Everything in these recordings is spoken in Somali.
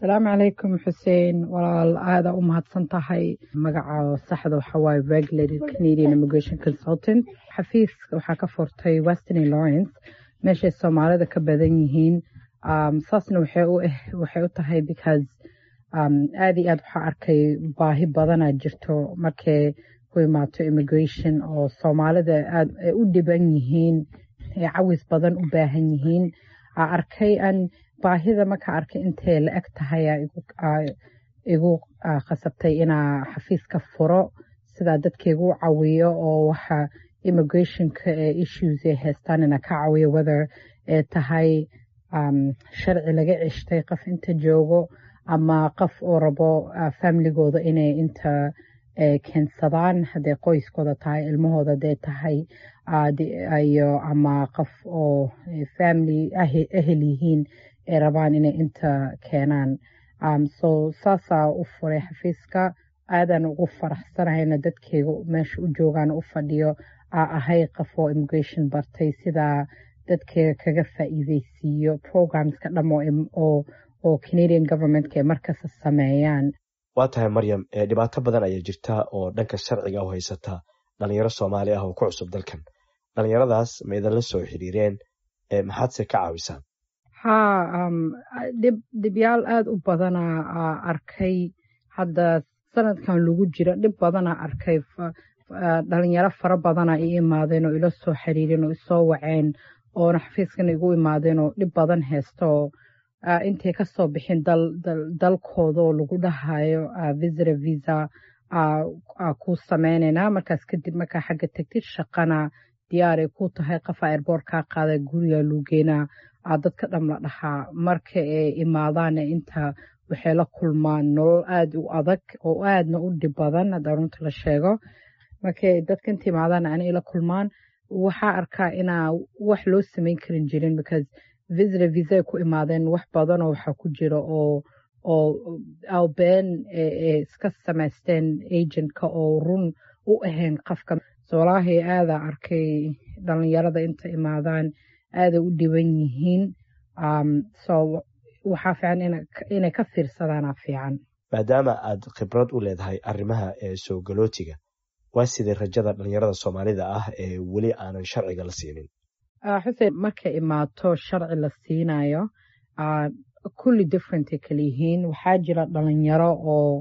asalaamu calaykum xuseen walaal aada u mahadsan tahay magaca saxda waxaa waaye regulated canadian immigration consultant xafiiska waxaa ka furtay western lawrence meeshay soomaalida ka badan yihiin saasna waxay u tahay because aada iyo aad waxaa arkay baahi badanaa jirto markay ku imaato immigration oo soomaalida aad ay u dhiban yihiin ee cawis badan u baahan yihiin aa arkay an baahida marka arkay intay la eg tahay igu khasabtay inaa xafiiska furo sidaa dadkaigu cawiyo oo waxa immigrationka ee issues ay haystaan ina ka cawiyo whether ee tahay sharci laga ceshtay qof inta joogo ama qof oo rabo familigooda inay inta keensadaan hadday qoyskooda tahay ilmahooda hadday tahay iyo ama qof oo family ahel yihiin ay rabaan inay inta keenaan so saasaa u furay xafiiska aadan ugu faraxsanahayna dadkeyga meesha u joogaan u fadhiyo aa ahay qof oo immigration bartay sidaa dadkeyga kaga faa'iideysiiyo programska dham oo canadian governmentka ay markasta sameeyaan waa tahay maryam dhibaato badan ayaa jirta oo dhanka sharciga u haysata dhalinyaro soomaali ah oo ku cusub dalkan dhalinyaradaas ma idinla soo xiriireen maxaadse ka caawisaan haa dhib dhibyaal aada u badanaa arkay hadda sanadkan lagu jira dhib badanaa arkay dhalinyaro fara badanaa i imaadeen oo ila soo xiriireen oo isoo waceen oona xafiiskan igu imaadeen oo dhib badan haysta oo intay kasoo bixin dalkooda oo lagu dhahayo visita visa ku sameyneynaa markaas kadib markaa xagga tegtid shaqana diyaaray ku tahay qofa airboort kaa qaada guriga luugeenaa dadka dham la dhahaa marka ay imaadaana inta waxay la kulmaan nolol aada u adag oo aadna u dhib badan hadda runta la sheego markay dadka inta imaadaana ana ila kulmaan waxaa arkaa inaa wax loo sameyn karin jirin because visita visa ku imaadeen wax badanoo waxaa ku jira oo oo albeen ee iska samaysteen agentka oo run u ahayn qofka soolaahay aada arkay dhalinyarada inta imaadaan aada u dhiban yihiin so waxaa fiican inay ka fiirsadaana fiican maadaama aad khibrad u leedahay arrimaha ee soo galootiga waa sidee rajada dhalinyarada soomaalida ah ee weli aanan sharciga la siinin xuseen markay imaato sharci la siinayo kulli differentay kala yihiin waxaa jira dhalinyaro oo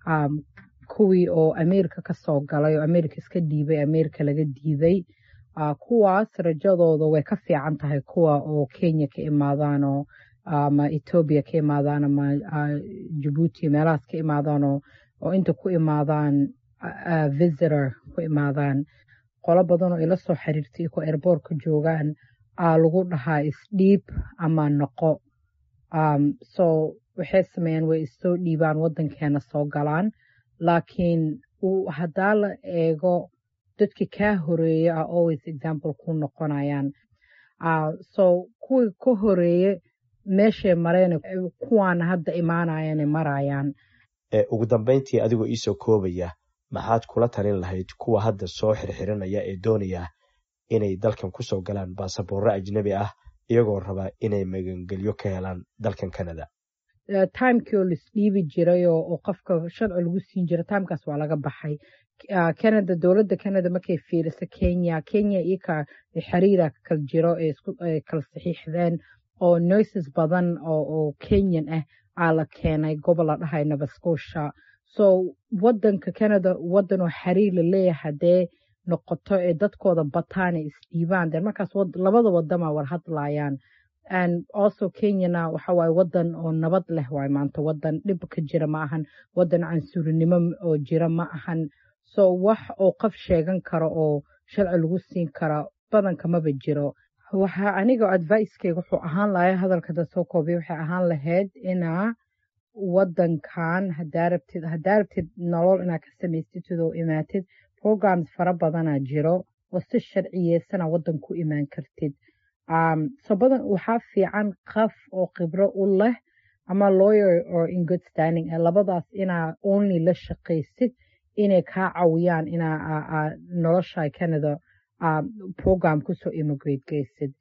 kuwii oo ameerika kasoo galay oo ameerika iska dhiibay ameerika laga diiday kuwaas rajadooda way ka fiican tahay kuwa oo kenya ka imaadaanoo ama etoobiya ka imaadaan ama jabuuti meelahaas ka imaadaanoo oo inta ku imaadaan visitor ku imaadaan qolo badanoo ila soo xiriirtay kuwa airboortka joogaan aa lagu dhahaa isdhiib ama noqo so waxay sameeyaan way issoo dhiibaan waddankeena soo galaan laakiin haddaa la eego dadki kaa horeeye a always example ku noqonayaan so kuwii ka horeeye meeshay mareen kuwaana hadda imaanayana marayaan ugu dambeyntii adigoo iisoo koobaya maxaad kula talin lahayd kuwa hadda soo xirxiranaya ee doonaya inay dalkan kusoo galaan baasaboorro ajnebi ah iyagoo raba inay magangelyo ka helaan dalkan canada timekii oo laisdhiibi jiray oo qofka sharci lagu siin jira timekaas waa laga baxay canada dowladda canada markay fiiriso kenya kenya iyaka xiriira kala jiro ee kala saxiixdeen oo nurses badan oo kenyan ah aa la keenay gobol la dhahay nova scotia so wadanka canada wadan oo xiriir la leeyahay haddee noqoto ee dadkooda bataana isdhiibaan de markaas labada wadama war hadlayaan and also kenyana waxa waaye wadan oo nabad leh waay maanta wadan dhib ka jira ma ahan wadan cansuurinimo oo jira ma ahan so wax oo qof sheegan karo oo sharci lagu siin kara badanka maba jiro waxa aniga advicekeyga wuxuu ahaan lahay hadalka da soo koobiya waxay ahaan lahayd inaa wadankan hadaa rabtid hadaa rabtid nolol inaa ka samaystid oo imaatid programs fara badanaa jiro oo si sharciyeysana wadan ku imaan kartid so badan waxaa fiican qof oo khibro u leh ama lawyer or in good standing ee labadaas inaa only la shaqaysid inay kaa cawiyaan inaa nolosha canada program kusoo immigrate geysid